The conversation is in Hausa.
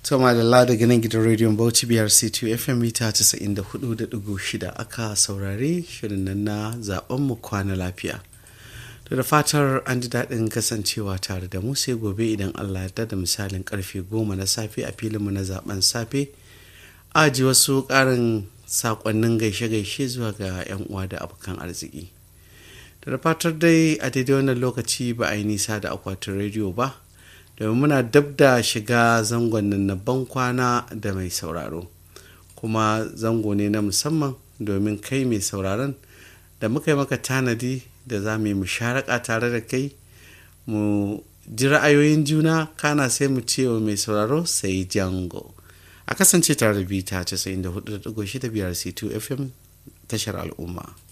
Toma da la daga nan gidan rediyon Bauchi biyar C2 FM mita 94.6 aka saurari shirin nan na zaben mu kwana lafiya. To da fatar an ji daɗin kasancewa tare da mu sai gobe idan Allah ya da misalin karfe goma na safe a filinmu na zaben safe. Aji wasu ƙarin saƙonnin gaishe-gaishe zuwa ga 'yan uwa da abokan arziki. Da fatar dai a daidai wannan lokaci ba a yi nisa da akwatin rediyo ba. domin muna dab da shiga zangon nan na ban kwana da mai sauraro kuma zango ne na musamman domin kai mai sauraron da muka yi maka tanadi da za mu yi musharaka tare da kai mu ji ra'ayoyin juna kana sai mu ce wa mai sauraro sai jango a kasance tare da bita 94.6 biyar c2 fm tashar al'umma